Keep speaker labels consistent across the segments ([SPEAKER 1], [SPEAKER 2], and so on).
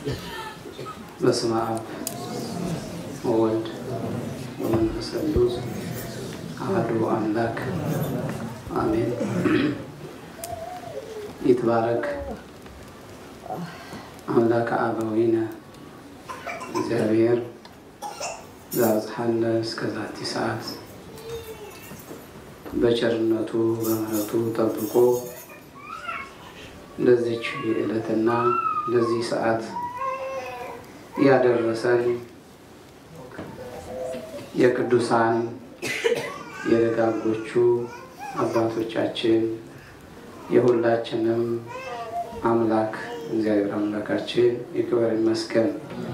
[SPEAKER 1] በስመ አብ ወወልድ ወመንፈስ ቅዱስ አሐዱ አምላክ አሜን። ይትባረክ አምላከ አበዊነ እግዚአብሔር ዘአብጽሐነ እስከ ዛቲ ሰዓት በቸርነቱ በምሕረቱ ጠብቆ ለዚች ዕለትና ለዚህ ሰዓት ያደረሰን የቅዱሳን የደጋጎቹ አባቶቻችን የሁላችንም አምላክ እግዚአብሔር አምላካችን ይክበር ይመስገን።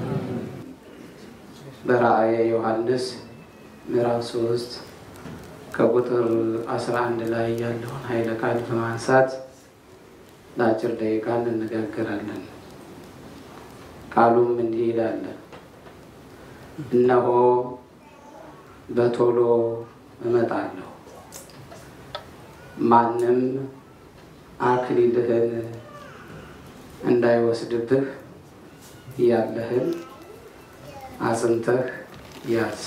[SPEAKER 1] በራእየ ዮሐንስ ምዕራፍ ሶስት ከቁጥር 11 ላይ ያለውን ኃይለ ቃል በማንሳት ለአጭር ደቂቃ እንነጋገራለን። ቃሉም እንዲህ ይላል፣ እነሆ በቶሎ እመጣለሁ፣ ማንም አክሊልህን እንዳይወስድብህ ያለህን አጽንተህ ያዝ።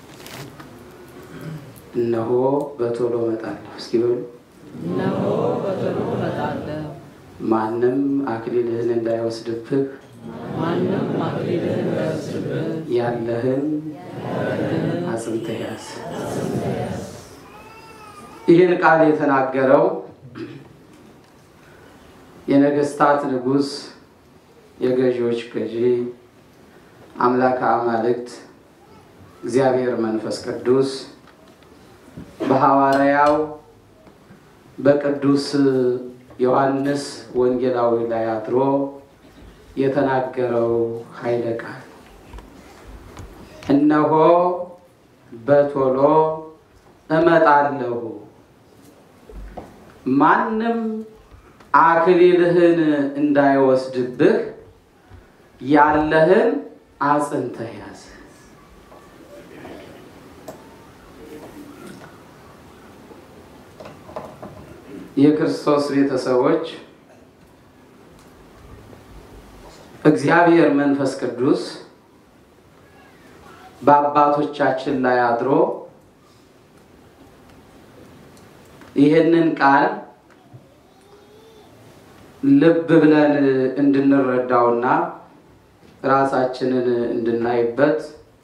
[SPEAKER 1] እነሆ በቶሎ እመጣለሁ። እስኪ በሉ
[SPEAKER 2] እነሆ በቶሎ እመጣለሁ፣
[SPEAKER 1] ማንም አክሊልህን እንዳይወስድብህ
[SPEAKER 2] ማንም አክሊልህን እንዳይወስድብህ
[SPEAKER 1] ያለህን አጽንተህ ያዝ። ይህን ቃል የተናገረው የነገስታት ንጉሥ የገዢዎች ገዢ አምላከ አማልክት እግዚአብሔር መንፈስ ቅዱስ በሐዋርያው በቅዱስ ዮሐንስ ወንጌላዊ ላይ አድሮ የተናገረው ኃይለ ቃል እነሆ በቶሎ እመጣለሁ፣ ማንም አክሊልህን እንዳይወስድብህ ያለህን አጽንተህ ያዝ። የክርስቶስ ቤተሰቦች እግዚአብሔር መንፈስ ቅዱስ በአባቶቻችን ላይ አድሮ ይህንን ቃል ልብ ብለን እንድንረዳውና ራሳችንን እንድናይበት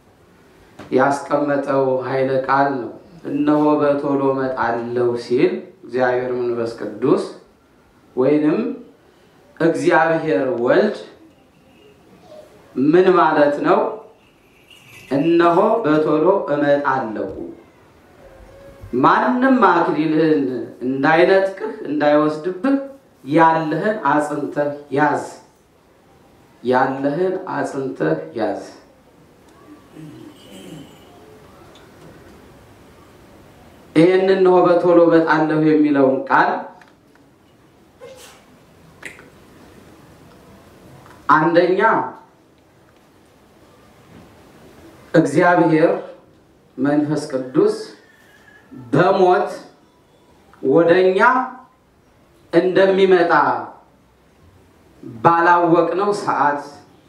[SPEAKER 1] ያስቀመጠው ኃይለ ቃል ነው። እነሆ በቶሎ እመጣለሁ ሲል እግዚአብሔር መንፈስ ቅዱስ ወይንም እግዚአብሔር ወልድ ምን ማለት ነው? እነሆ በቶሎ እመጣለሁ፣ ማንም አክሊልህን እንዳይነጥቅህ እንዳይወስድብህ ያለህን አጽንተህ ያዝ። ያለህን አጽንተህ ያዝ። ይህን እነሆ በቶሎ እመጣለሁ የሚለውን ቃል አንደኛ እግዚአብሔር መንፈስ ቅዱስ በሞት ወደኛ እንደሚመጣ ባላወቅነው ሰዓት፣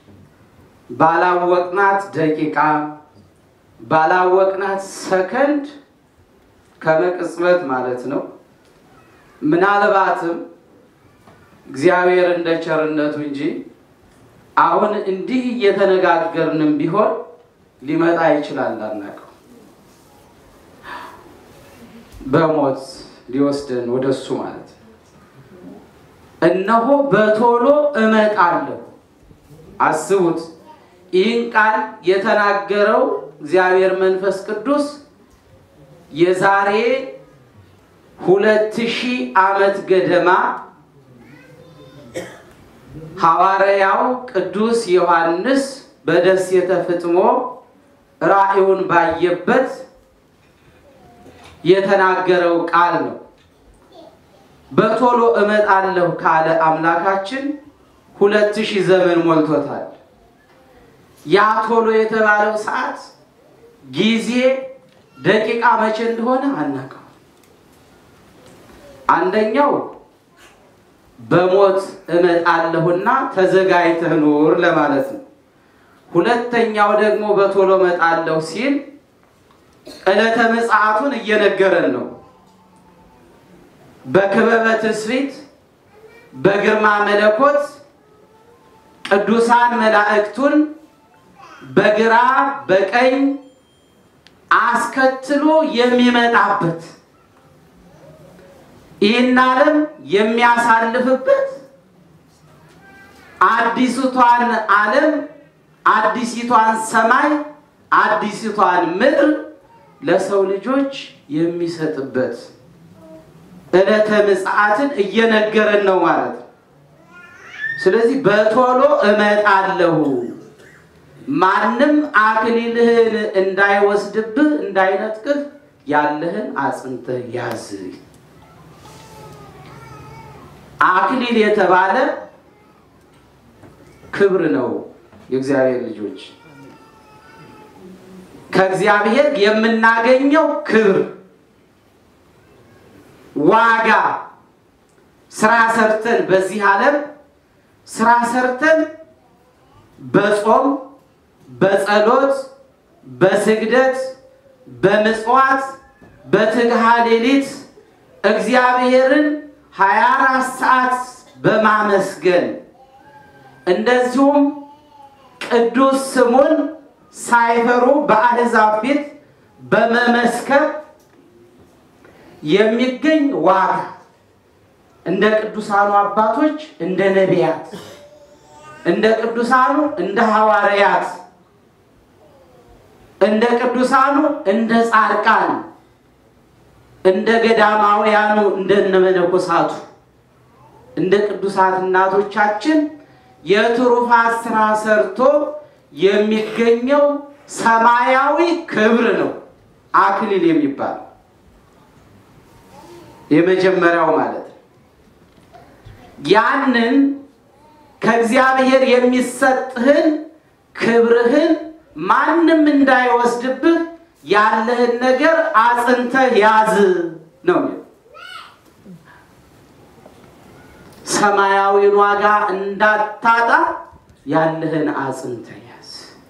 [SPEAKER 1] ባላወቅናት ደቂቃ፣ ባላወቅናት ሰከንድ ከመቅጽበት ማለት ነው። ምናልባትም እግዚአብሔር እንደ ቸርነቱ እንጂ አሁን እንዲህ እየተነጋገርንም ቢሆን ሊመጣ ይችላል፣ አናውቅም። በሞት ሊወስደን ወደ እሱ ማለት ነው። እነሆ በቶሎ እመጣለሁ። አስቡት፣ ይህን ቃል የተናገረው እግዚአብሔር መንፈስ ቅዱስ የዛሬ ሁለት ሺህ ዓመት ገደማ ሐዋርያው ቅዱስ ዮሐንስ በደሴተ ፍጥሞ ራእዩን ባየበት የተናገረው ቃል ነው። በቶሎ እመጣለሁ ካለ አምላካችን ሁለት ሺህ ዘመን ሞልቶታል። ያ ቶሎ የተባለው ሰዓት ጊዜ ደቂቃ መቼ እንደሆነ አናውቅም። አንደኛው በሞት እመጣለሁና ተዘጋጅተህ ኑር ለማለት ነው። ሁለተኛው ደግሞ በቶሎ እመጣለሁ ሲል ዕለተ ምጽአቱን እየነገረን ነው። በክበበ ትስብእት በግርማ መለኮት ቅዱሳን መላእክቱን በግራ በቀኝ አስከትሎ የሚመጣበት ይህን ዓለም የሚያሳልፍበት አዲስቷን ዓለም አዲሲቷን ሰማይ አዲሲቷን ምድር ለሰው ልጆች የሚሰጥበት ዕለተ ምጽአትን እየነገረን ነው ማለት ነው። ስለዚህ በቶሎ እመጣለሁ፣ ማንም አክሊልህን እንዳይወስድብህ እንዳይነጥቅህ ያለህን አጽንተህ ያዝ። አክሊል የተባለ ክብር ነው። የእግዚአብሔር ልጆች ከእግዚአብሔር የምናገኘው ክብር ዋጋ ስራ ሰርተን በዚህ ዓለም ስራ ሰርተን በጾም በጸሎት በስግደት በምጽዋት በትግሃ ሌሊት እግዚአብሔርን 24 ሰዓት በማመስገን እንደዚሁም ቅዱስ ስሙን ሳይፈሩ በአሕዛብ ፊት በመመስከር የሚገኝ ዋጋ እንደ ቅዱሳኑ አባቶች እንደ ነቢያት እንደ ቅዱሳኑ እንደ ሐዋርያት እንደ ቅዱሳኑ እንደ ጻድቃን እንደ ገዳማውያኑ እንደ መነኮሳቱ እንደ ቅዱሳት እናቶቻችን የትሩፋት ስራ ሰርቶ የሚገኘው ሰማያዊ ክብር ነው አክሊል የሚባል የመጀመሪያው ማለት ነው። ያንን ከእግዚአብሔር የሚሰጥህን ክብርህን ማንም እንዳይወስድብህ ያለህን ነገር አጽንተህ ያዝ ነው የሚለው። ሰማያዊን ዋጋ እንዳታጣ ያለህን አጽንተህ ያዝ።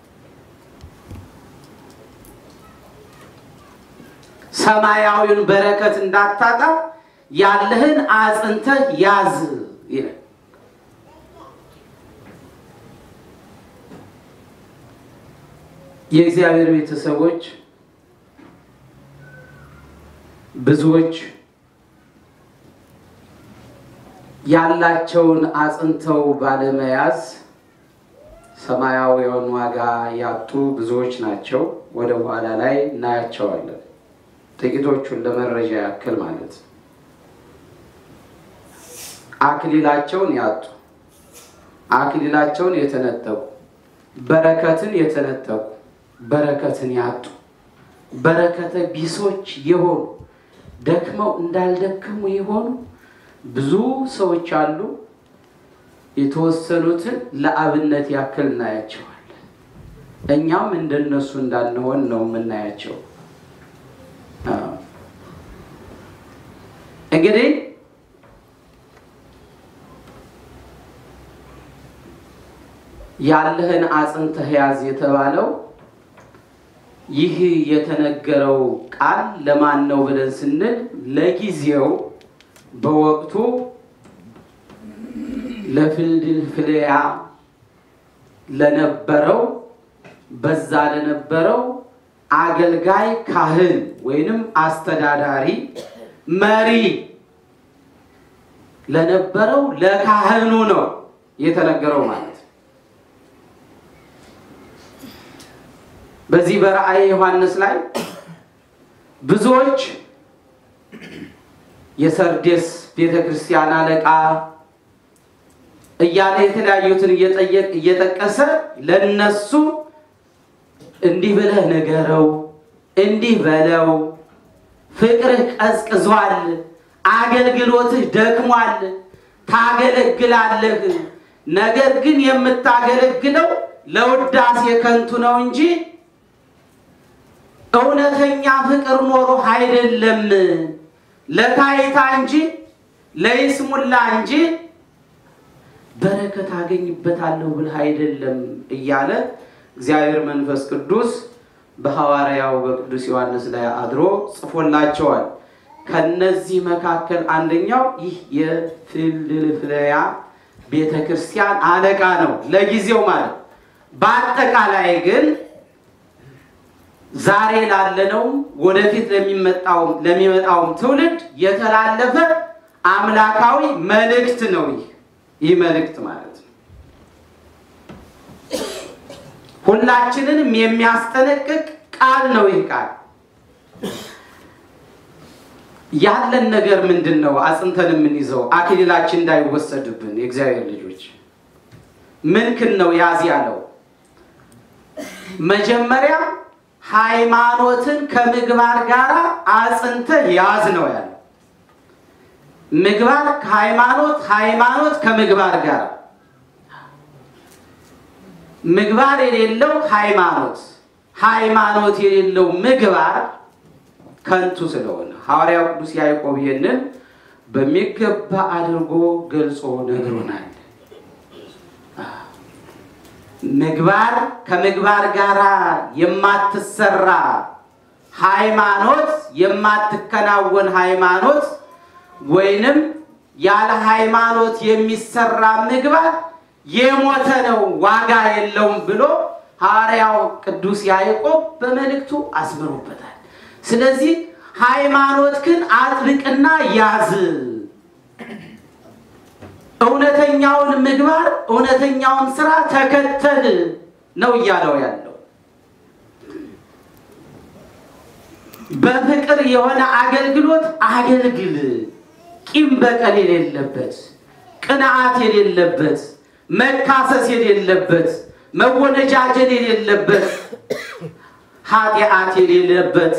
[SPEAKER 1] ሰማያዊን በረከት እንዳታጣ ያለህን አጽንተህ ያዝ ይላል። የእግዚአብሔር ቤተሰቦች ብዙዎች ያላቸውን አጽንተው ባለመያዝ ሰማያዊውን ዋጋ ያጡ ብዙዎች ናቸው። ወደ በኋላ ላይ እናያቸዋለን። ጥቂቶቹን ለመረጃ ያክል ማለት ነው። አክሊላቸውን ያጡ፣ አክሊላቸውን የተነጠቁ፣ በረከትን የተነጠቁ፣ በረከትን ያጡ፣ በረከተ ቢሶች የሆኑ ደክመው እንዳልደከሙ የሆኑ ብዙ ሰዎች አሉ። የተወሰኑትን ለአብነት ያክል እናያቸዋለን። እኛም እንደነሱ እንዳንሆን ነው የምናያቸው። እንግዲህ ያለህን አጽንተህ ያዝ የተባለው ይህ የተነገረው ቃል ለማን ነው ብለን ስንል ለጊዜው በወቅቱ ለፊልድልፍልያ ለነበረው በዛ ለነበረው አገልጋይ ካህን ወይንም አስተዳዳሪ መሪ ለነበረው ለካህኑ ነው የተነገረው ማለት ነው። በዚህ በራእየ ዮሐንስ ላይ ብዙዎች የሰርዴስ ቤተ ክርስቲያን አለቃ እያለ የተለያዩትን እየጠቀሰ ለነሱ እንዲህ ብለህ ንገረው፣ እንዲህ በለው፣ ፍቅርህ ቀዝቅዟል፣ አገልግሎትህ ደክሟል፣ ታገለግላለህ። ነገር ግን የምታገለግለው ለውዳሴ ከንቱ ነው እንጂ እውነተኛ ፍቅር ኖሮ አይደለም፣ ለታይታ እንጂ ለይስሙላ እንጂ በረከት አገኝበታለሁ ብለህ አይደለም እያለ እግዚአብሔር መንፈስ ቅዱስ በሐዋርያው በቅዱስ ዮሐንስ ላይ አድሮ ጽፎላቸዋል። ከነዚህ መካከል አንደኛው ይህ የፊልድልፍያ ቤተ ክርስቲያን አለቃ ነው፣ ለጊዜው ማለት። በአጠቃላይ ግን ዛሬ ላለነውም ወደፊት ለሚመጣውም ለሚመጣውም ትውልድ የተላለፈ አምላካዊ መልእክት ነው። ይህ ይህ መልእክት ማለት ነው ሁላችንንም የሚያስጠነቅቅ ቃል ነው። ይህ ቃል ያለን ነገር ምንድን ነው? አጽንተን የምንይዘው አክሊላችን እንዳይወሰድብን የእግዚአብሔር ልጆች ምንክን ነው ያዝ ያለው መጀመሪያ ሃይማኖትን ከምግባር ጋር አጽንተህ ያዝ ነው ያለው። ምግባር ከሃይማኖት፣ ሃይማኖት ከምግባር ጋር ምግባር የሌለው ሃይማኖት፣ ሃይማኖት የሌለው ምግባር ከንቱ ስለሆነ ሐዋርያው ቅዱስ ያዕቆብ ይህንን በሚገባ አድርጎ ገልጾ ነግሮናል። ምግባር ከምግባር ጋር የማትሰራ ሃይማኖት የማትከናወን ሃይማኖት ወይንም ያለ ሃይማኖት የሚሰራ ምግባር የሞተ ነው፣ ዋጋ የለውም ብሎ ሐዋርያው ቅዱስ ያዕቆብ በመልእክቱ አስምሮበታል። ስለዚህ ሃይማኖት ግን አጥብቅና ያዝ፣ እውነተኛውን ምግባር እውነተኛውን ስራ ተከተል ነው እያለው ያለው። በፍቅር የሆነ አገልግሎት አገልግል፣ ቂም በቀል የሌለበት፣ ቅንዓት የሌለበት፣ መካሰስ የሌለበት፣ መወነጃጀል የሌለበት፣ ኃጢአት የሌለበት፣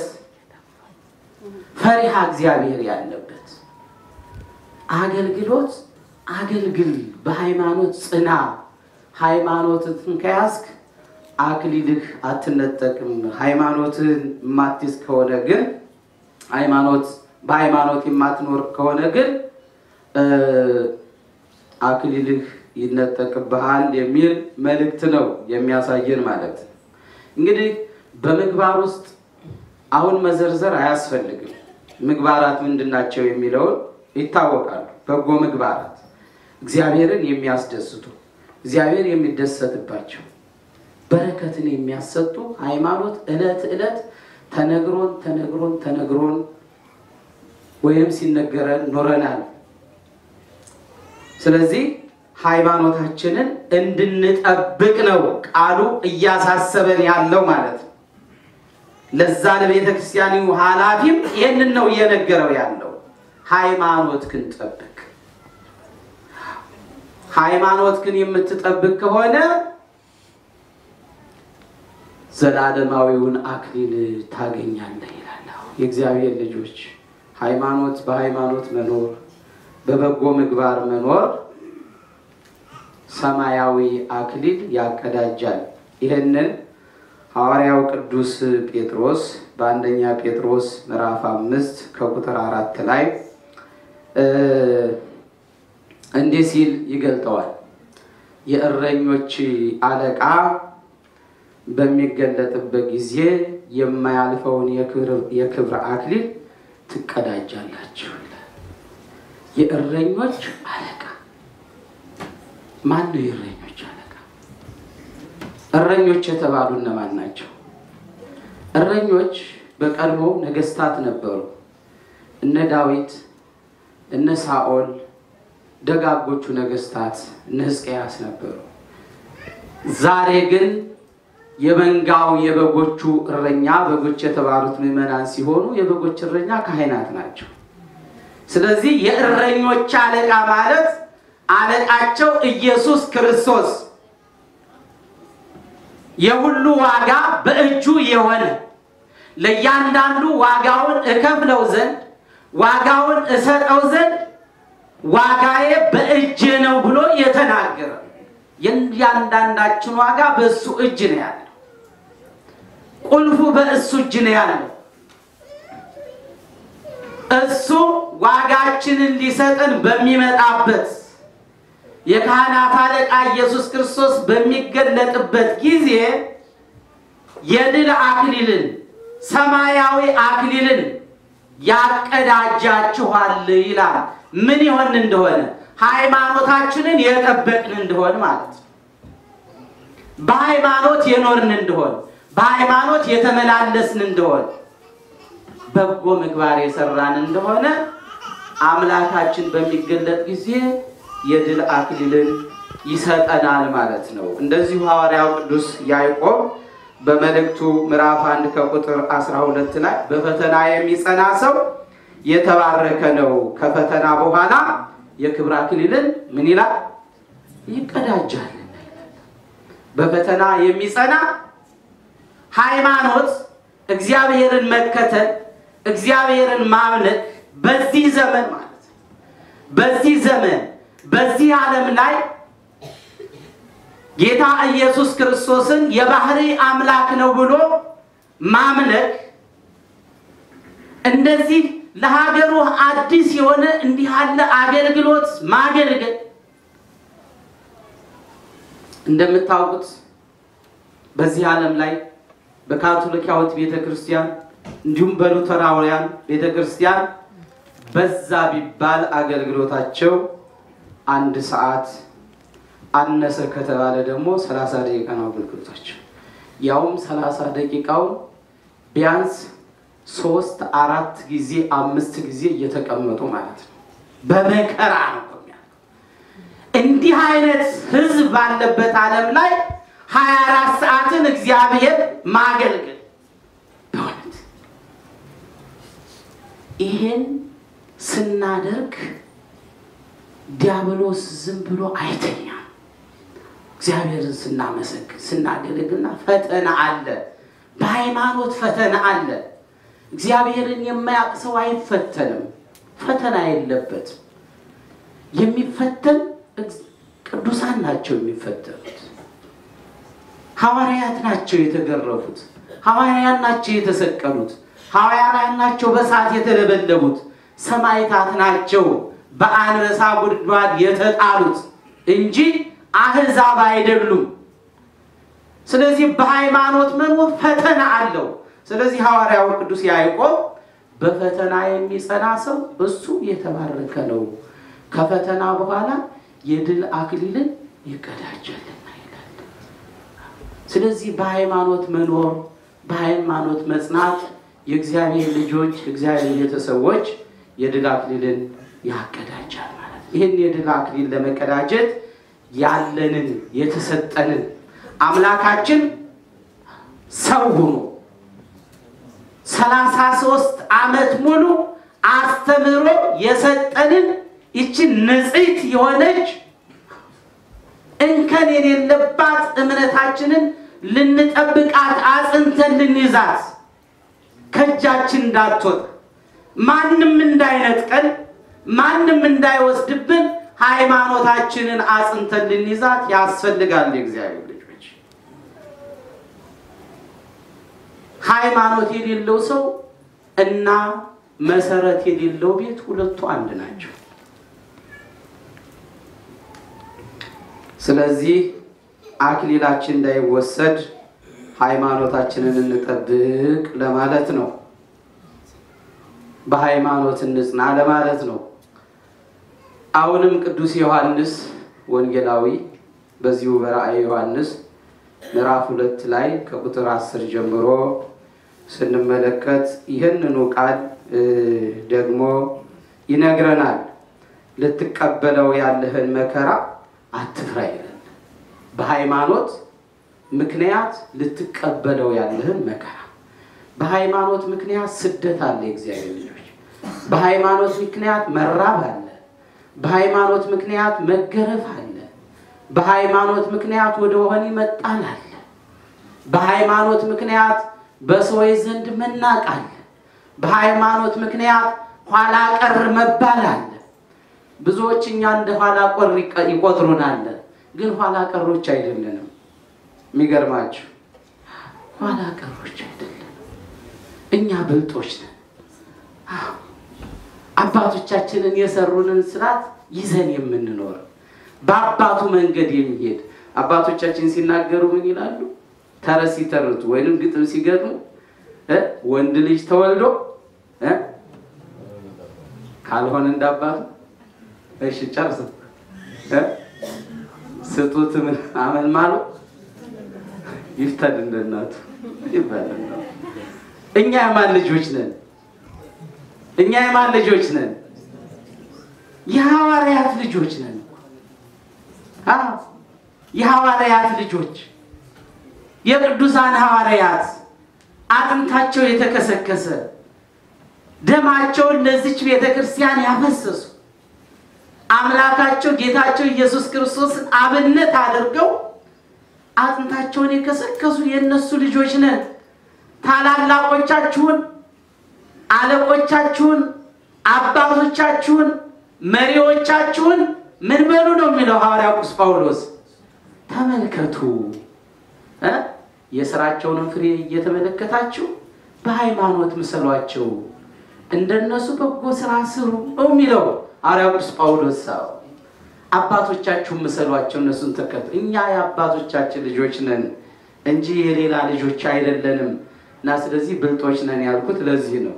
[SPEAKER 1] ፈሪሃ እግዚአብሔር ያለበት አገልግሎት አገልግል። በሃይማኖት ጽና። ሃይማኖትን ከያዝክ አክሊልህ አትነጠቅም። ሃይማኖትን የማትይዝ ከሆነ ግን ሃይማኖት በሃይማኖት የማትኖር ከሆነ ግን አክሊልህ ይነጠቅብሃል የሚል መልእክት ነው የሚያሳየን ማለት ነው። እንግዲህ በምግባር ውስጥ አሁን መዘርዘር አያስፈልግም። ምግባራት ምንድን ናቸው የሚለውን ይታወቃሉ። በጎ ምግባራት እግዚአብሔርን የሚያስደስቱ እግዚአብሔር የሚደሰትባቸው በረከትን የሚያሰጡ ሃይማኖት ዕለት ዕለት ተነግሮን ተነግሮን ተነግሮን ወይም ሲነገረን ኖረናል። ስለዚህ ሃይማኖታችንን እንድንጠብቅ ነው ቃሉ እያሳሰበን ያለው ማለት ነው። ለዛ ለቤተ ክርስቲያኑ ኃላፊም ይህንን ነው እየነገረው ያለው። ሃይማኖት ግን ጠብቅ። ሃይማኖት ግን የምትጠብቅ ከሆነ ዘላለማዊውን አክሊል ታገኛለህ ይላል። የእግዚአብሔር ልጆች ሃይማኖት በሃይማኖት መኖር በበጎ ምግባር መኖር ሰማያዊ አክሊል ያቀዳጃል። ይህንን ሐዋርያው ቅዱስ ጴጥሮስ በአንደኛ ጴጥሮስ ምዕራፍ አምስት ከቁጥር አራት ላይ እንዲህ ሲል ይገልጠዋል። የእረኞች አለቃ በሚገለጥበት ጊዜ የማያልፈውን የክብር አክሊል ትቀዳጃላችሁ ይላል። የእረኞች አለቃ ማን ነው? የእረኞች አለቃ እረኞች የተባሉ እነማን ናቸው? እረኞች በቀድሞ ነገስታት ነበሩ። እነ ዳዊት፣ እነ ሳኦል ደጋጎቹ ነገስታት እነ ሕዝቅያስ ነበሩ። ዛሬ ግን የመንጋው የበጎቹ እረኛ በጎች የተባሉት ምዕመናን ሲሆኑ የበጎች እረኛ ካህናት ናቸው። ስለዚህ የእረኞች አለቃ ማለት አለቃቸው ኢየሱስ ክርስቶስ የሁሉ ዋጋ በእጁ የሆነ ለእያንዳንዱ ዋጋውን እከፍለው ዘንድ ዋጋውን እሰጠው ዘንድ ዋጋዬ በእጅ ነው ብሎ የተናገረ የእያንዳንዳችን ዋጋ በእሱ እጅ ነው ያለው። ቁልፉ በእሱ እጅ ነው ያለው። እሱ ዋጋችንን ሊሰጠን በሚመጣበት የካህናት አለቃ ኢየሱስ ክርስቶስ በሚገለጥበት ጊዜ የድል አክሊልን ሰማያዊ አክሊልን ያቀዳጃችኋል ይላል። ምን ይሆን እንደሆነ ሃይማኖታችንን የጠበቅን እንደሆን ማለት ነው። በሃይማኖት የኖርን እንደሆን፣ በሃይማኖት የተመላለስን እንደሆን፣ በጎ ምግባር የሰራን እንደሆነ አምላካችን በሚገለጥ ጊዜ የድል አክሊልን ይሰጠናል ማለት ነው። እንደዚሁ ሐዋርያው ቅዱስ ያዕቆብ በመልእክቱ ምዕራፍ አንድ ከቁጥር 12 ላይ በፈተና የሚጸና ሰው የተባረከ ነው፣ ከፈተና በኋላ የክብር አክሊልን ምን ይላል ይቀዳጃል። በፈተና የሚጸና ሃይማኖት፣ እግዚአብሔርን መከተል፣ እግዚአብሔርን ማምለክ በዚህ ዘመን ማለት ነው በዚህ ዘመን በዚህ ዓለም ላይ ጌታ ኢየሱስ ክርስቶስን የባህሪ አምላክ ነው ብሎ ማምለክ እንደዚህ ለሀገሩ አዲስ የሆነ እንዲህ ያለ አገልግሎት ማገልገል እንደምታውቁት በዚህ ዓለም ላይ በካቶሊካዊት ቤተ ክርስቲያን እንዲሁም በሉተራውያን ቤተ ክርስቲያን በዛ ቢባል አገልግሎታቸው አንድ ሰዓት አነሰ ከተባለ ደግሞ ሰላሳ ደቂቃ ነው አገልግሎታቸው። ያውም ሰላሳ ደቂቃውን ቢያንስ ሶስት አራት ጊዜ አምስት ጊዜ እየተቀመጡ ማለት ነው። በመከራ ነው የሚያልቀው። እንዲህ አይነት ህዝብ ባለበት ዓለም ላይ ሀያ አራት ሰዓትን እግዚአብሔር ማገልገል በእውነት ይሄን ስናደርግ ዲያብሎስ ዝም ብሎ አይተኛም። እግዚአብሔርን ስናመሰግን ስናገለግልና ፈተና አለ፣ በሃይማኖት ፈተና አለ። እግዚአብሔርን የማያውቅ ሰው አይፈተንም፣ ፈተና የለበትም። የሚፈተን ቅዱሳን ናቸው የሚፈተኑት። ሐዋርያት ናቸው የተገረፉት፣ ሐዋርያት ናቸው የተሰቀሉት፣ ሐዋርያት ናቸው በእሳት የተለበለቡት፣ ሰማዕታት ናቸው በአንበሳ ጉድጓድ የተጣሉት እንጂ አህዛብ አይደሉም። ስለዚህ በሃይማኖት መኖር ፈተና አለው። ስለዚህ ሐዋርያው ቅዱስ ያዕቆብ በፈተና የሚጸና ሰው እሱ የተባረከ ነው፣ ከፈተና በኋላ የድል አክሊልን ይቀዳጃልና ይላል። ስለዚህ በሃይማኖት መኖር በሃይማኖት መጽናት የእግዚአብሔር ልጆች የእግዚአብሔር ቤተሰቦች የድል አክሊልን ያቀዳጃል ማለት ነው። ይህን የድል አክሊል ለመቀዳጀት ያለንን የተሰጠንን አምላካችን ሰው ሆኖ ሰላሳ ሶስት ዓመት ሙሉ አስተምሮ የሰጠንን ይችን ንጽሕት የሆነች እንከን የሌለባት እምነታችንን ልንጠብቃት አጽንተን ልንይዛት ከእጃችን እንዳትወጣ ማንም እንዳይነጥቀን ማንም እንዳይወስድብን ሃይማኖታችንን አጽንተን ልንይዛት ያስፈልጋል። የእግዚአብሔር ልጆች ሃይማኖት የሌለው ሰው እና መሰረት የሌለው ቤት ሁለቱ አንድ ናቸው። ስለዚህ አክሊላችን እንዳይወሰድ ሃይማኖታችንን እንጠብቅ ለማለት ነው። በሃይማኖት እንጽና ለማለት ነው። አሁንም ቅዱስ ዮሐንስ ወንጌላዊ በዚሁ በራእየ ዮሐንስ ምዕራፍ ሁለት ላይ ከቁጥር አስር ጀምሮ ስንመለከት ይህንኑ ቃል ደግሞ ይነግረናል። ልትቀበለው ያለህን መከራ አትፍራ ይላል። በሃይማኖት ምክንያት ልትቀበለው ያለህን መከራ በሃይማኖት ምክንያት ስደት አለ። የእግዚአብሔር ልጆች በሃይማኖት ምክንያት መራብ አለ። በሃይማኖት ምክንያት መገረፍ አለ። በሃይማኖት ምክንያት ወደ ወህኒ መጣል አለ። በሃይማኖት ምክንያት በሰዎች ዘንድ መናቅ አለ። በሃይማኖት ምክንያት ኋላ ቀር መባል አለ። ብዙዎች እኛ እንደ ኋላ ቀር ይቆጥሩናል፣ ግን ኋላ ቀሮች አይደለንም። የሚገርማችሁ ኋላ ቀሮች አይደለም፣ እኛ ብልጦች ነን። አባቶቻችንን የሰሩንን ስርዓት ይዘን የምንኖር በአባቱ መንገድ የሚሄድ አባቶቻችን ሲናገሩ ምን ይላሉ? ተረት ሲተርቱ ወይንም ግጥም ሲገጥሙ እ ወንድ ልጅ ተወልዶ እ ካልሆነ እንዳባቱ እሺ ጨርስ እ ስጡት ምን አመልማሉ ይፍተድ እንደናቱ ይባላል። እኛ የማን ልጆች ነን? እኛ የማን ልጆች ነን? የሐዋርያት ልጆች ነን። አዎ የሐዋርያት ልጆች የቅዱሳን ሐዋርያት አጥንታቸው የተከሰከሰ ደማቸውን ለዚች ቤተ ክርስቲያን ያፈሰሱ አምላካቸው ጌታቸው ኢየሱስ ክርስቶስን አብነት አድርገው አጥንታቸውን የከሰከሱ የእነሱ ልጆች ነን። ታላላቆቻችሁን፣ አለቆቻችሁን፣ አባቶቻችሁን፣ መሪዎቻችሁን ምን በሉ ነው የሚለው ሐዋርያ ቅዱስ ጳውሎስ። ተመልከቱ እ የስራቸውንም ፍሬ እየተመለከታችሁ በሃይማኖት ምሰሏቸው፣ እንደነሱ በጎ ስራ ስሩ ነው የሚለው ሐዋርያ ቅዱስ ጳውሎስ። ሰው አባቶቻችሁን ምሰሏቸው፣ እነሱን ተከተሉ። እኛ የአባቶቻችን ልጆች ነን እንጂ የሌላ ልጆች አይደለንም እና ስለዚህ ብልጦች ነን ያልኩት ለዚህ ነው።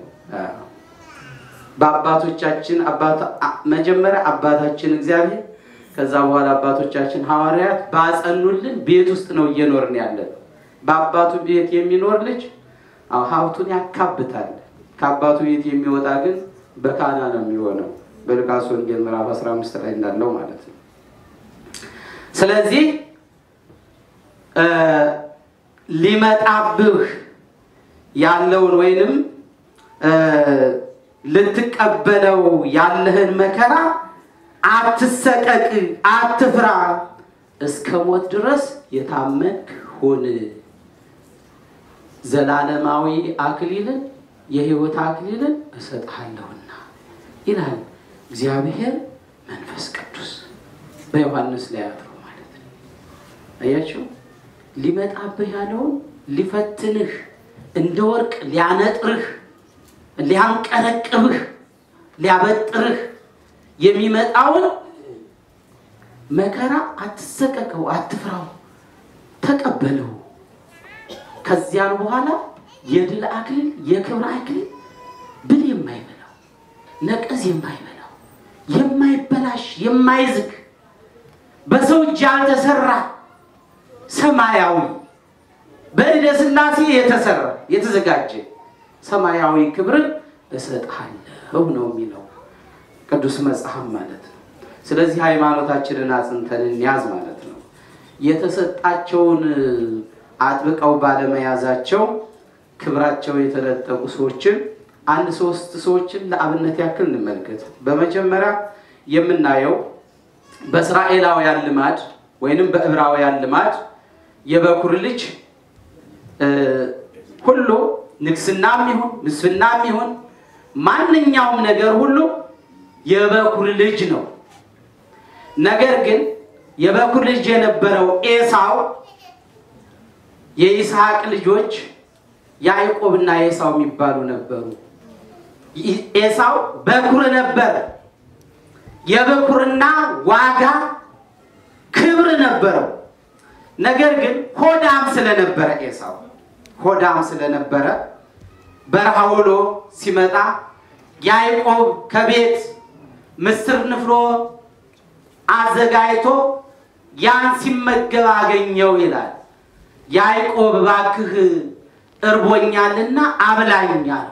[SPEAKER 1] በአባቶቻችን መጀመሪያ አባታችን እግዚአብሔር ከዛ በኋላ አባቶቻችን ሐዋርያት ባጸኑልን ቤት ውስጥ ነው እየኖርን ያለን። በአባቱ ቤት የሚኖር ልጅ ሀብቱን ያካብታል። ከአባቱ ቤት የሚወጣ ግን በካና ነው የሚሆነው። በሉቃስ ወንጌል ምዕራፍ 15 ላይ እንዳለው ማለት ነው። ስለዚህ ሊመጣብህ ያለውን ወይንም ልትቀበለው ያለህን መከራ አትሰቀቅ፣ አትፍራ፣ እስከ ሞት ድረስ የታመንክ ሁን። ዘላለማዊ አክሊልን የሕይወት አክሊልን እሰጥሃለሁና ይላል እግዚአብሔር መንፈስ ቅዱስ በዮሐንስ ላይ አድሮ ማለት ነው። አያችሁ ሊመጣብህ ያለውን ሊፈትንህ እንደ ወርቅ ሊያነጥርህ ሊያንቀረቅብህ ሊያበጥርህ የሚመጣውን መከራ አትሰቀቀው፣ አትፍራው፣ ተቀበለው። ከዚያን በኋላ የድል አክሊል የክብር አክሊል ብል የማይበላው ነቀዝ የማይበላው የማይበላሽ የማይዝግ በሰው እጅ ያልተሰራ ሰማያዊ በእደ ሥላሴ የተሰራ የተዘጋጀ ሰማያዊ ክብርን እሰጥሃለሁ ነው የሚለው ቅዱስ መጽሐፍ ማለት ነው። ስለዚህ ሃይማኖታችንን አጽንተን እንያዝ ማለት ነው። የተሰጣቸውን አጥብቀው ባለመያዛቸው ክብራቸው የተነጠቁ ሰዎችን አንድ ሶስት ሰዎችን ለአብነት ያክል እንመልከት። በመጀመሪያ የምናየው በእስራኤላውያን ልማድ ወይንም በዕብራውያን ልማድ የበኩር ልጅ ሁሉ ንግስናም ይሁን ምስፍናም ይሁን ማንኛውም ነገር ሁሉ የበኩር ልጅ ነው። ነገር ግን የበኩር ልጅ የነበረው ኤሳው የይስሐቅ ልጆች ያዕቆብና ኤሳው የሚባሉ ነበሩ። ኤሳው በኩር ነበር። የበኩርና ዋጋ ክብር ነበረው። ነገር ግን ሆዳም ስለነበረ ኤሳው ሆዳም ስለነበረ በረሃ ውሎ ሲመጣ ያዕቆብ ከቤት ምስር ንፍሮ አዘጋጅቶ ያን ሲመገብ አገኘው ይላል። ያዕቆብ እባክህ እርቦኛልና አብላኛል።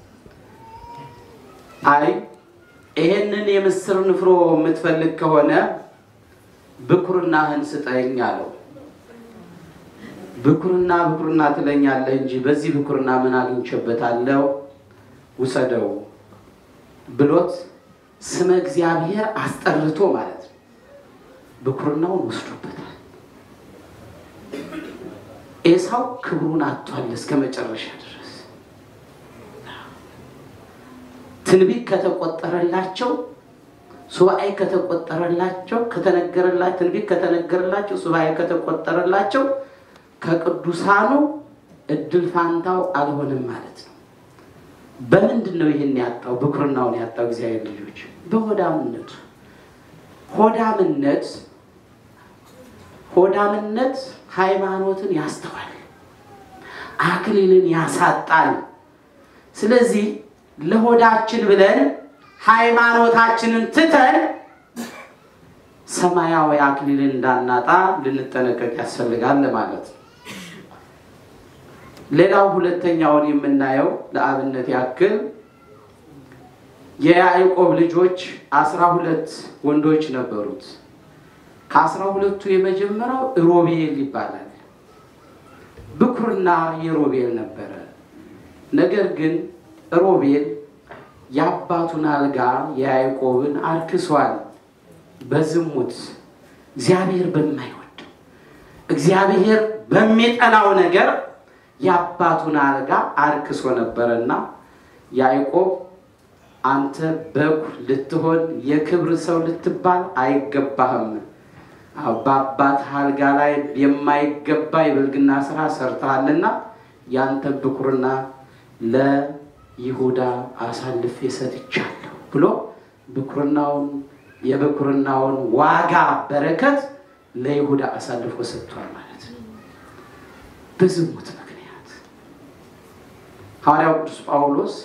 [SPEAKER 1] አይ ይሄንን የምስር ንፍሮ የምትፈልግ ከሆነ ብኩርናህን ስጠኝ አለው። ብኩርና ብኩርና ትለኛለህ እንጂ በዚህ ብኩርና ምን አግኝቼበታለሁ? ውሰደው ብሎት ስመ እግዚአብሔር አስጠርቶ ማለት ነው። ብኩርናውን ወስዶበታል። ኤሳው ክብሩን አጥቷል እስከ መጨረሻ ድረስ። ትንቢት ከተቆጠረላቸው ሱባኤ ከተቆጠረላቸው ከተነገረላቸው ትንቢት ከተነገረላቸው ሱባኤ ከተቆጠረላቸው ከቅዱሳኑ እድል ፋንታው አልሆንም ማለት ነው። በምንድን ነው ይህን ያጣው? ብኩርናውን ያጣው እግዚአብሔር ልጆች በሆዳምነቱ። ሆዳምነት ሆዳምነት ሃይማኖትን ያስተዋል፣ አክሊልን ያሳጣል። ስለዚህ ለሆዳችን ብለን ሃይማኖታችንን ትተን ሰማያዊ አክሊልን እንዳናጣ ልንጠነቀቅ ያስፈልጋል ማለት ነው። ሌላው ሁለተኛውን የምናየው ለአብነት ያክል የያዕቆብ ልጆች አስራ ሁለት ወንዶች ነበሩት። ከአስራ ሁለቱ የመጀመሪያው ሮቤል ይባላል። ብኩርና የሮቤል ነበረ። ነገር ግን ሮቤል የአባቱን አልጋ የያዕቆብን አርክሷል። በዝሙት እግዚአብሔር በማይወድ እግዚአብሔር በሚጠላው ነገር የአባቱን አልጋ አርክሶ ነበረና ያዕቆብ አንተ በኩር ልትሆን የክብር ሰው ልትባል አይገባህም። በአባትህ አልጋ ላይ የማይገባ የብልግና ስራ ሰርተሃልና ያንተ ብኩርና ለይሁዳ አሳልፌ ሰጥቻለሁ ብሎ ብኩርናውን የብኩርናውን ዋጋ በረከት ለይሁዳ አሳልፎ ሰጥቷል ማለት ነው። በዝሙት ምክንያት ሐዋርያው ቅዱስ ጳውሎስ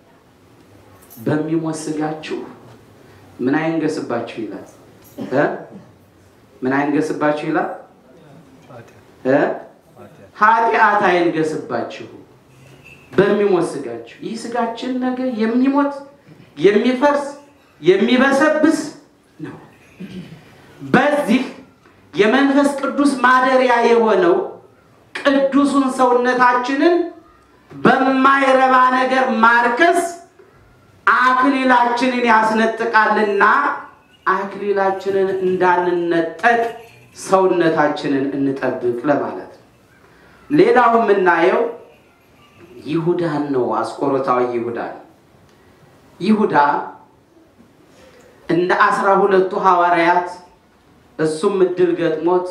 [SPEAKER 1] በሚሞት ስጋችሁ ምን አይንገስባችሁ ይላል እ ምን አይንገስባችሁ ይላል እ ኃጢአት አይንገስባችሁ በሚሞት ስጋችሁ። ይህ ስጋችን ነገር የሚሞት የሚፈርስ የሚበሰብስ ነው። በዚህ የመንፈስ ቅዱስ ማደሪያ የሆነው ቅዱሱን ሰውነታችንን በማይረባ ነገር ማርከስ አክሊላችንን ያስነጥቃልና አክሊላችንን እንዳንነጠቅ ሰውነታችንን እንጠብቅ ለማለት ነው። ሌላው የምናየው ይሁዳን ነው። አስቆሮታዊ ይሁዳን ይሁዳ እንደ አስራ ሁለቱ ሐዋርያት እሱም እድል ገጥሞት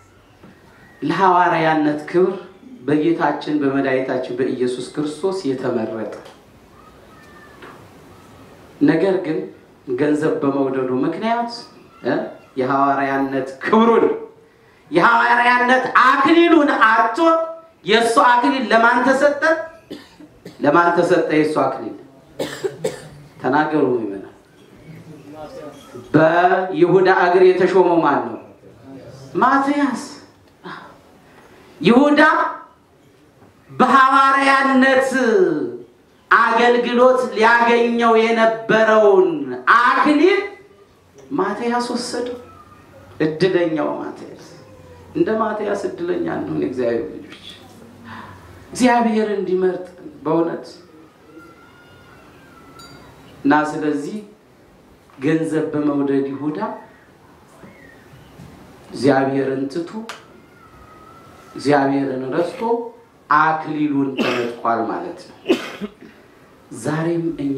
[SPEAKER 1] ለሐዋርያነት ክብር በጌታችን በመድኃኒታችን በኢየሱስ ክርስቶስ የተመረጠ ነገር ግን ገንዘብ በመውደዱ ምክንያት እ የሐዋርያነት ክብሩን የሐዋርያነት አክሊሉን አጥቶ የእሱ አክሊል ለማን ተሰጠ? ለማን ተሰጠ? የእሱ አክሊል ተናገሩ ይመናል። በይሁዳ እግር የተሾመው ማን ነው? ማትያስ። ይሁዳ በሐዋርያነት አገልግሎት ሊያገኘው የነበረውን አክሊል ማትያስ ወሰደው። እድለኛው ማትያስ። እንደ ማትያስ እድለኛ እንሆን እግዚአብሔር ልጆች፣ እግዚአብሔር እንዲመርጥ በእውነት እና ስለዚህ ገንዘብ በመውደድ ይሁዳ እግዚአብሔርን ትቶ እግዚአብሔርን ረስቶ አክሊሉን ተነጥቋል ማለት ነው። ዛሬም እኛ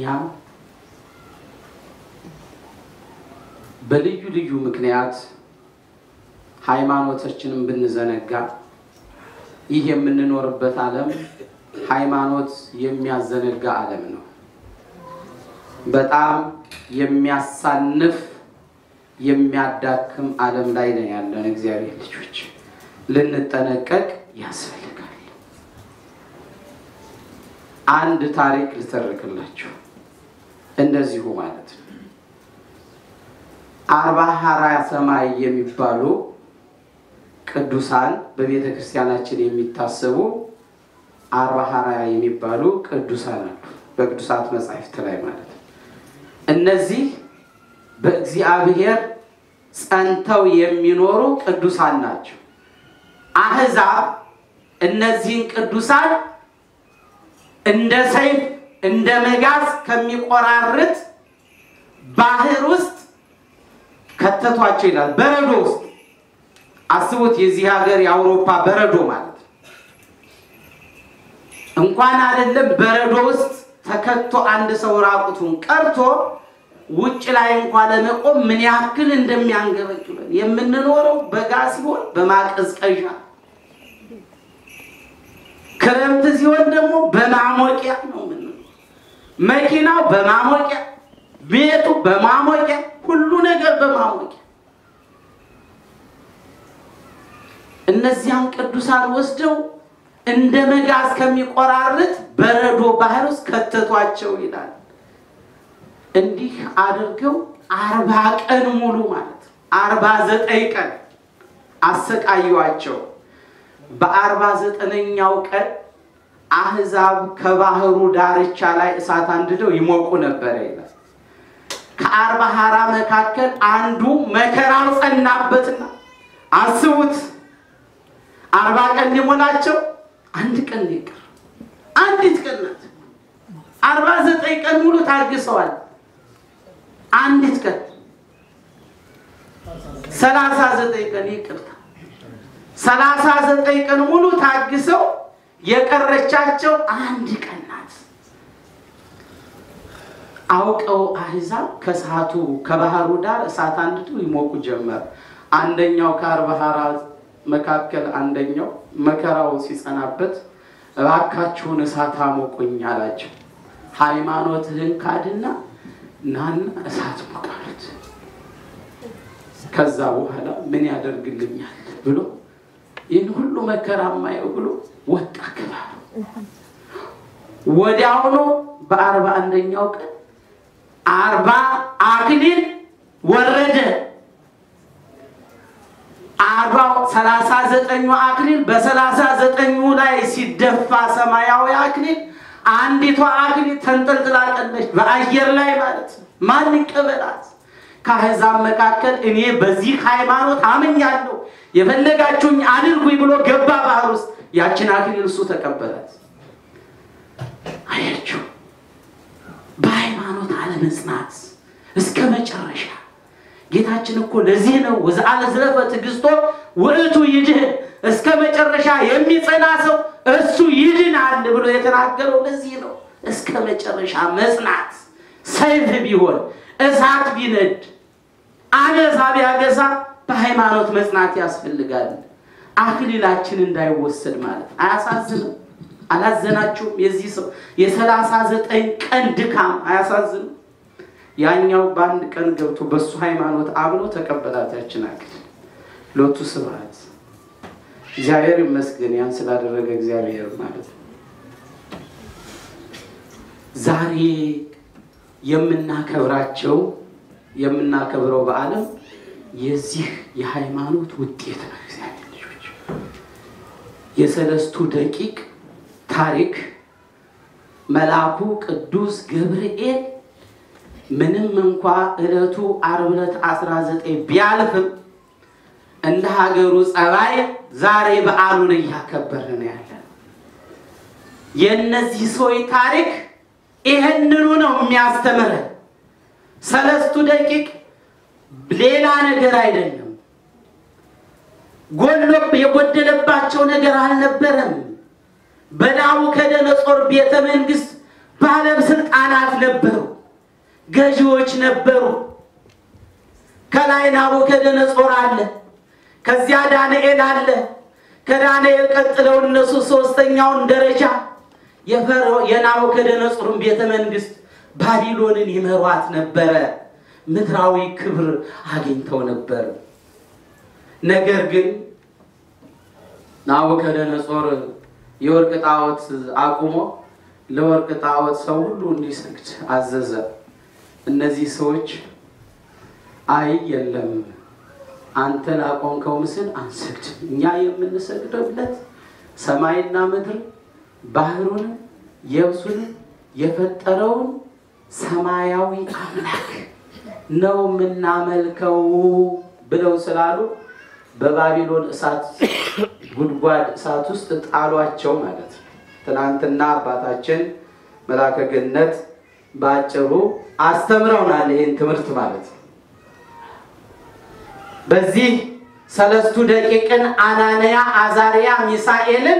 [SPEAKER 1] በልዩ ልዩ ምክንያት ሃይማኖታችንን ብንዘነጋ ይህ የምንኖርበት ዓለም ሃይማኖት የሚያዘነጋ ዓለም ነው። በጣም የሚያሳንፍ የሚያዳክም ዓለም ላይ ነው ያለን። እግዚአብሔር ልጆች ልንጠነቀቅ ያስፈልጋል። አንድ ታሪክ ልተርክላችሁ እንደዚሁ ማለት ነው። አርባ ሀራ ሰማይ የሚባሉ ቅዱሳን በቤተ ክርስቲያናችን የሚታሰቡ አርባ ሀራ የሚባሉ ቅዱሳን አሉ፣ በቅዱሳት መጻሕፍት ላይ ማለት ነው። እነዚህ በእግዚአብሔር ጸንተው የሚኖሩ ቅዱሳን ናቸው። አሕዛብ እነዚህን ቅዱሳን እንደ ሰይፍ እንደ መጋዝ ከሚቆራርጥ ባህር ውስጥ ከተቷቸው ይላል። በረዶ ውስጥ አስቡት። የዚህ ሀገር የአውሮፓ በረዶ ማለት ነው። እንኳን አይደለም በረዶ ውስጥ ተከቶ አንድ ሰው ራቁቱን ቀርቶ ውጭ ላይ እንኳን ለመቆም ምን ያክል እንደሚያንገበግበን የምንኖረው በጋ ሲሆን በማቀዝቀዣ ክረምት ሲሆን ደግሞ በማሞቂያ ነው የምንኖረው። መኪናው በማሞቂያ ቤቱ በማሞቂያ ሁሉ ነገር በማሞቂያ እነዚያን ቅዱሳን ወስደው እንደ መጋዝ ከሚቆራርጥ በረዶ ባህር ውስጥ ከተቷቸው ይላል። እንዲህ አድርገው አርባ ቀን ሙሉ ማለት ነው አርባ ዘጠኝ ቀን አሰቃዩዋቸው። በአርባ ዘጠነኛው ቀን አህዛብ ከባህሩ ዳርቻ ላይ እሳት አንድደው ይሞቁ ነበረ ይላል። ከአርባ ሀራ መካከል አንዱ መከራው ጸናበትና አስቡት፣ አርባ ቀን ሊሞላቸው አንድ ቀን ሊቀር አንዲት ቀን ናት። አርባ ዘጠኝ ቀን ሙሉ ታግሰዋል። አንዲት ቀን ሰላሳ ዘጠኝ ቀን ይቅርታ፣ ሰላሳ ዘጠኝ ቀን ሙሉ ታግሰው የቀረቻቸው አንድ ቀን ናት። አውቀው አህዛብ ከእሳቱ ከባህሩ ዳር እሳት አንድደው ይሞቁ ጀመር። አንደኛው ከአርባ ሀራ መካከል አንደኛው መከራው ሲጸናበት እባካችሁን እሳት አሞቁኝ አላቸው። ሃይማኖትህን ካድና ናና እሳት ሞቃሉት። ከዛ በኋላ ምን ያደርግልኛል ብሎ ይህን ሁሉ መከራ ማየው ብሎ ወጣ ከባህሩ። ወዲያውኑ በአርባ አንደኛው ቀን አርባ አክሊል ወረደ። አርባው ሰላሳ ዘጠኙ አክሊል በሰላሳ ዘጠኙ ላይ ሲደፋ ሰማያዊ አክሊል አንዲቷ አክሊል ተንጠልጥላ ቀለች በአየር ላይ ማለት ነው። ማን ይቀበላት? ከአሕዛብ መካከል እኔ በዚህ ሃይማኖት አምኛለሁ የፈለጋችሁኝ አድርጉኝ ብሎ ገባ ባህር ውስጥ። ያችን አክሊል እሱ ተቀበላት። አያችሁ፣ በሃይማኖት አለመጽናት እስከ መጨረሻ ጌታችን እኮ ለዚህ ነው ወዘአለ ዝለፈ ትዕግስቶ ውእቱ ይድህን፣ እስከ መጨረሻ የሚጸና ሰው እሱ ይድናል ብሎ የተናገረው ለዚህ ነው። እስከ መጨረሻ መጽናት፣ ሰይፍ ቢሆን እሳት ቢነድ አገሳ ቢያገሳ በሃይማኖት መጽናት ያስፈልጋል። አክሊላችን እንዳይወሰድ ማለት አያሳዝንም? አላዘናችሁም? የዚህ ሰው የሰላሳ ዘጠኝ ቀን ድካም አያሳዝንም? ያኛው በአንድ ቀን ገብቶ በእሱ ሃይማኖት አምኖ ተቀበላት ያችን አክሊል። ሎቱ ስብሐት እግዚአብሔር ይመስገን ያን ስላደረገ እግዚአብሔር ማለት ነው። ዛሬ የምናከብራቸው የምናከብረው በዓለም የዚህ የሃይማኖት ውጤት ነው። እግዚአብሔር ልጆች የሰለስቱ ደቂቅ ታሪክ መልአኩ ቅዱስ ገብርኤል ምንም እንኳ ዕለቱ ዓርብ ዕለት 19 ቢያልፍም እንደ ሀገሩ ጸባይ ዛሬ በዓሉን እያከበርን ያለ የእነዚህ ሰዎች ታሪክ ይህንኑ ነው የሚያስተምረን። ሰለስቱ ደቂቅ ሌላ ነገር አይደለም። ጎሎ የጎደለባቸው ነገር አልነበረም። በናቡከደነጾር ቤተ መንግስት ባለስልጣናት ነበሩ፣ ገዢዎች ነበሩ። ከላይ ናቡከደነጾር አለ፣ ከዚያ ዳንኤል አለ። ከዳንኤል ቀጥለው እነሱ ሶስተኛውን ደረጃ የናቡከደነጾርን ቤተ መንግስት ባቢሎንን ይመሯት ነበረ። ምድራዊ ክብር አግኝተው ነበር። ነገር ግን ናቡከደነጾር የወርቅ ጣዖት አቁሞ ለወርቅ ጣዖት ሰው ሁሉ እንዲሰግድ አዘዘ። እነዚህ ሰዎች አይ የለም አንተ ላቆምከው ምስል አንሰግድም፣ እኛ የምንሰግደውለት ሰማይና ምድር ባህሩን የብሱን የፈጠረውን ሰማያዊ አምላክ ነው የምናመልከው ብለው ስላሉ በባቢሎን እሳት ጉድጓድ እሳት ውስጥ ጣሏቸው ማለት ነው። ትናንትና አባታችን መልአከ ገነት በአጭሩ አስተምረውናል ይህን ትምህርት ማለት ነው። በዚህ ሰለስቱ ደቂቅን አናንያ፣ አዛርያ፣ ሚሳኤልን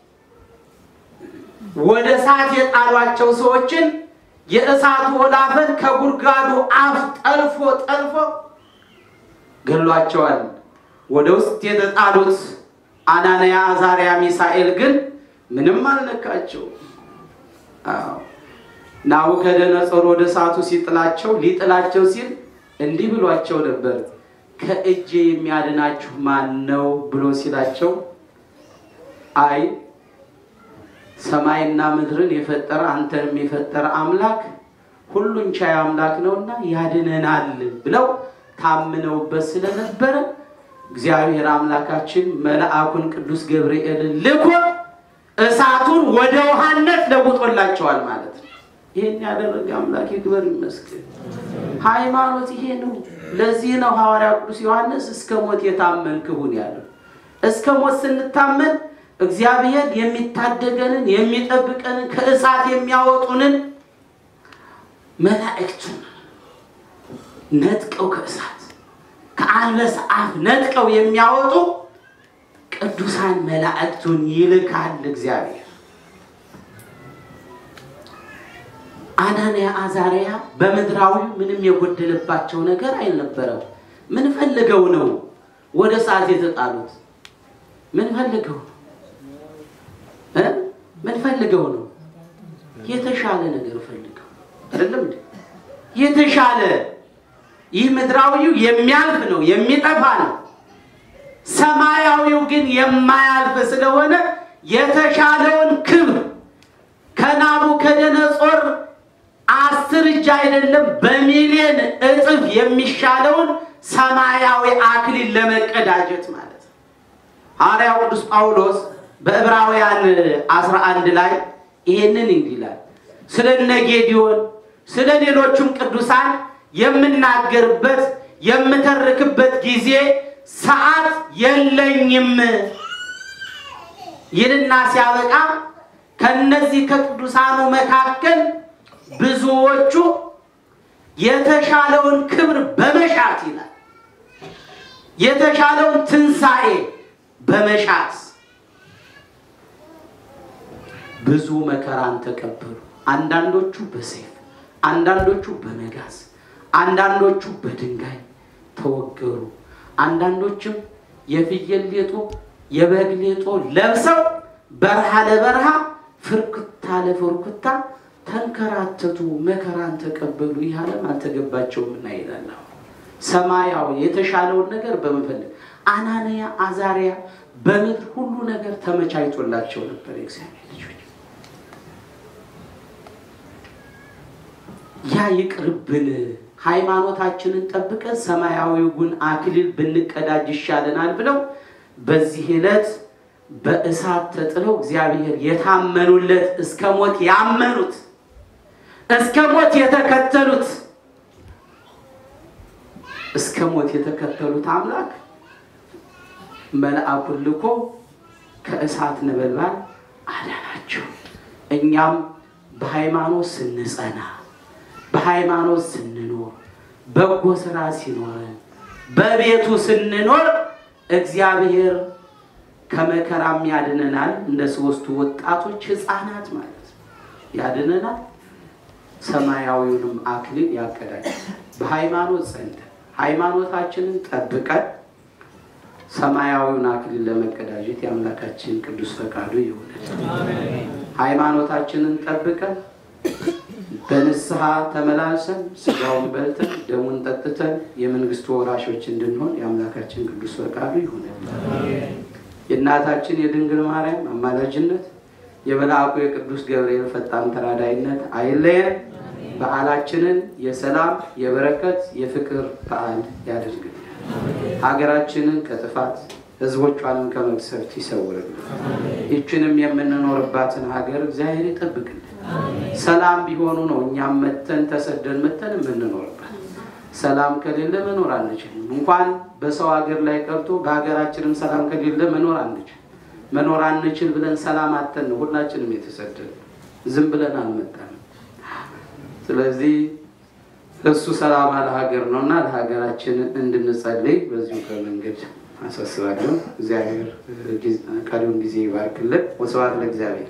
[SPEAKER 1] ወደ እሳት የጣሏቸው ሰዎችን የእሳቱ ወላፈን ከጉድጓዱ አፍ ጠልፎ ጠልፎ ገሏቸዋል። ወደ ውስጥ የተጣሉት አናንያ፣ አዛርያ፣ ሚሳኤል ግን ምንም አልነካቸው። ናቡከደነጾር ወደ እሳቱ ሲጥላቸው ሊጥላቸው ሲል እንዲህ ብሏቸው ነበር፣ ከእጄ የሚያድናችሁ ማን ነው ብሎ ሲላቸው አይ ሰማይና ምድርን የፈጠረ አንተንም የፈጠረ አምላክ ሁሉን ቻይ አምላክ ነውና ያድነናል ብለው ታምነውበት ስለነበረ እግዚአብሔር አምላካችን መልአኩን ቅዱስ ገብርኤልን ልኮ እሳቱን ወደ ውሃነት ለውጦላቸዋል ማለት ነው። ይህን ያደረገ አምላክ ይክበር ይመስገን። ሃይማኖት ይሄ ነው። ለዚህ ነው ሐዋርያ ቅዱስ ዮሐንስ እስከ ሞት የታመንክ ሁን ያለው። እስከ ሞት ስንታመን እግዚአብሔር የሚታደገንን የሚጠብቀንን ከእሳት የሚያወጡንን መላእክቱን ነጥቀው ከእሳት ከአንበሳ አፍ ነጥቀው የሚያወጡ ቅዱሳን መላእክቱን ይልካል እግዚአብሔር። አናንያ አዛርያ በምድራዊ ምንም የጎደለባቸው ነገር አልነበረም። ምን ፈልገው ነው ወደ እሳት የተጣሉት? ምን ፈልገው ነው እ ምን ፈልገው ነው? የተሻለ ነገር ፈልገው አይደለም እንዴ? የተሻለ ይህ ምድራዊው የሚያልፍ ነው የሚጠፋ ነው። ሰማያዊው ግን የማያልፍ ስለሆነ የተሻለውን ክብር ከናቡከደነጾር አስር እጅ አይደለም በሚሊዮን እጥፍ የሚሻለውን ሰማያዊ አክሊል ለመቀዳጀት ማለት ነው። ሐዋርያው ቅዱስ ጳውሎስ በዕብራውያን 11 ላይ ይሄንን እንዲህ ይላል። ስለ እነ ጌዲዮን ስለ ሌሎቹም ቅዱሳን የምናገርበት የምተርክበት ጊዜ ሰዓት የለኝም ይልና ሲያበቃ ከነዚህ ከቅዱሳኑ መካከል ብዙዎቹ የተሻለውን ክብር በመሻት ይላል። የተሻለውን ትንሣኤ በመሻት ብዙ መከራን ተቀበሉ። አንዳንዶቹ በሰይፍ፣ አንዳንዶቹ በመጋዝ፣ አንዳንዶቹ በድንጋይ ተወገሩ። አንዳንዶችም የፍየል ሌጦ የበግ ሌጦ ለብሰው በረሃ ለበረሃ ፍርክታ ለፍርክታ ተንከራተቱ፣ መከራን ተቀበሉ። ይህ ዓለም አልተገባቸውምና ይላል። ሰማያዊ የተሻለውን ነገር በመፈለግ አናንያ አዛርያ በምድር ሁሉ ነገር ተመቻችቶላቸው ነበር። የእግዚአብሔር ልጆች ያ ይቅርብን። ሃይማኖታችንን ጠብቀን ሰማያዊውን አክሊል ብንቀዳጅ ይሻለናል ብለው በዚህ ዕለት በእሳት ተጥለው እግዚአብሔር የታመኑለት እስከ ሞት ያመኑት እስከ ሞት የተከተሉት እስከ ሞት የተከተሉት አምላክ መልአኩን ልኮ ከእሳት ነበልባል አዳናቸው። እኛም በሃይማኖት ስንጸና በሃይማኖት ስንኖር በጎ ስራ ሲኖረን በቤቱ ስንኖር እግዚአብሔር ከመከራም ያድነናል። እንደ ሶስቱ ወጣቶች ሕፃናት ማለት ነው ያድነናል። ሰማያዊውንም አክሊል ያቀዳጃል። በሃይማኖት ጸንተን ሃይማኖታችንን ጠብቀን ሰማያዊውን አክሊል ለመቀዳጀት የአምላካችን ቅዱስ ፈቃዱ ይሆናል። ሃይማኖታችንን ጠብቀን በንስሐ ተመላልሰን ስጋውን በልተን ደሙን ጠጥተን የመንግስቱ ወራሾች እንድንሆን የአምላካችን ቅዱስ ፈቃዱ ይሆናል። የእናታችን የድንግል ማርያም አማላጅነት የመልአኩ የቅዱስ ገብርኤል ፈጣን ተራዳይነት አይለየን። በዓላችንን የሰላም የበረከት የፍቅር በዓል ያደርግልን። ሀገራችንን ከጥፋት ሕዝቦቿንም ከመቅሰፍት ይሰውርልን። ይችንም የምንኖርባትን ሀገር እግዚአብሔር ይጠብቅልን። ሰላም ቢሆኑ ነው እኛም መተን ተሰደን መተን የምንኖርበት። ሰላም ከሌለ መኖር አንችልም። እንኳን በሰው ሀገር ላይ ቀርቶ በሀገራችንም ሰላም ከሌለ መኖር አንችል መኖር አንችል ብለን ሰላም አተን ነው ሁላችንም የተሰደን ዝም ብለን አልመጣንም። ስለዚህ እሱ ሰላም ለሀገር ነው እና ለሀገራችን እንድንጸልይ በዚሁ ከመንገድ አሳስባለሁ። እግዚአብሔር ቀሪውን ጊዜ ይባርክልን። ወስብሐት ለእግዚአብሔር።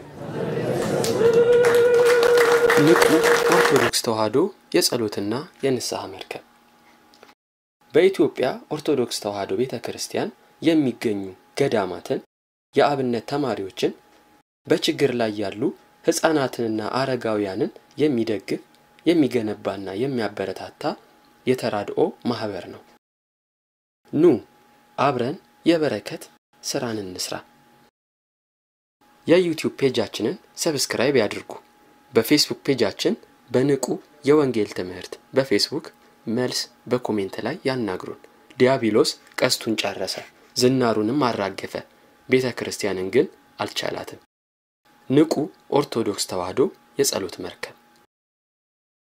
[SPEAKER 3] ንቁ ኦርቶዶክስ ተዋሕዶ የጸሎትና የንስሐ መርከብ በኢትዮጵያ ኦርቶዶክስ ተዋሕዶ ቤተ ክርስቲያን የሚገኙ ገዳማትን፣ የአብነት ተማሪዎችን፣ በችግር ላይ ያሉ ሕፃናትንና አረጋውያንን የሚደግፍ የሚገነባና የሚያበረታታ የተራድኦ ማህበር ነው። ኑ አብረን የበረከት ስራን እንስራ። የዩቲዩብ ፔጃችንን ሰብስክራይብ ያድርጉ። በፌስቡክ ፔጃችን በንቁ የወንጌል ትምህርት በፌስቡክ መልስ በኮሜንት ላይ ያናግሩን። ዲያብሎስ ቀስቱን ጨረሰ፣ ዝናሩንም አራገፈ፣ ቤተ ክርስቲያንን ግን አልቻላትም። ንቁ ኦርቶዶክስ ተዋሕዶ የጸሎት መርከብ